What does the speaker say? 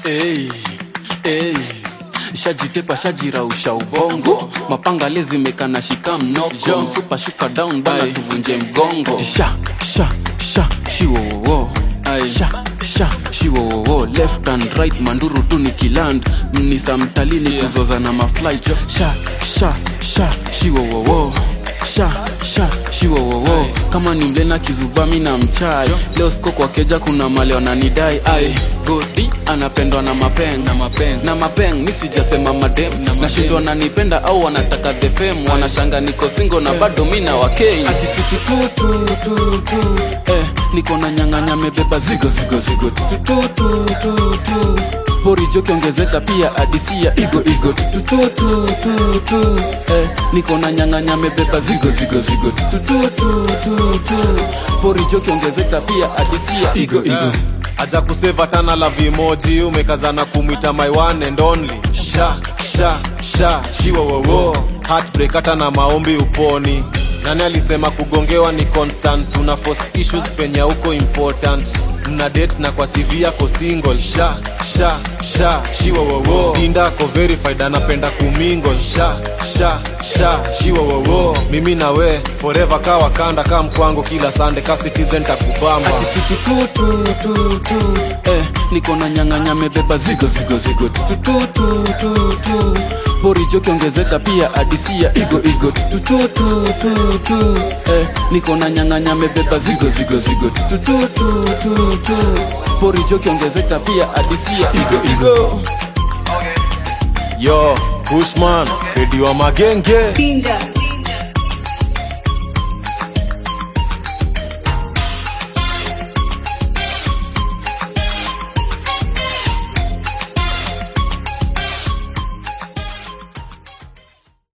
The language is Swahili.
Hey, hey. shajitepa shajirausha ubongo mapanga lezimekana shika mnoko msupa shuka down bana tuvunje mgongo sha sha sha shiwowowo sha sha shiwowowo left and right manduru tu ni kiland mnisa mtalini yeah. kuzoza na mafly sha sha sha shiwowowo sha sha shiwowowo kama ni mlena kizubami na mchai leo siko kwa keja kuna male wananidai ai godi anapendwa na mapeng na mapeng na mapeng mi sijasema madem nashindwa nanipenda au wanataka the fame wanashanga niko singo na bado mi na wakei atitututututu eh, niko na nyang'anya mebeba zigo zigo zigo tutututututu porijo kiongezeka pia adisia igo igo tutututututu eh, niko na nyang'anya mebeba zigo zigo zigo tutututututu porijo kiongezeka pia adisia igo igo aja kuseva tana la vimoji umekazana kumwita my one and only sha sha sha shiwowowo heartbreak hata na maombi uponi nani alisema kugongewa ni constant tuna force issues penye uko important mna date na kwa CV yako single sha sha sha shiwowowo dinda ko verified anapenda kumingo sha sha sha shiwowowo mimi na we forever ka wakanda ka mkwango kila sande ka citizen takubamba atitututututu eh, niko na nyang'anya mebeba zigo zigo zigo tutututututu porijo kiongezeka pia adisia igo igo tutututututu eh, niko na nyang'anya mebeba zigo zigo zigo tutututututu porijo kiongezeka pia adisia igo igo yo bushman redio wa magenge Danger.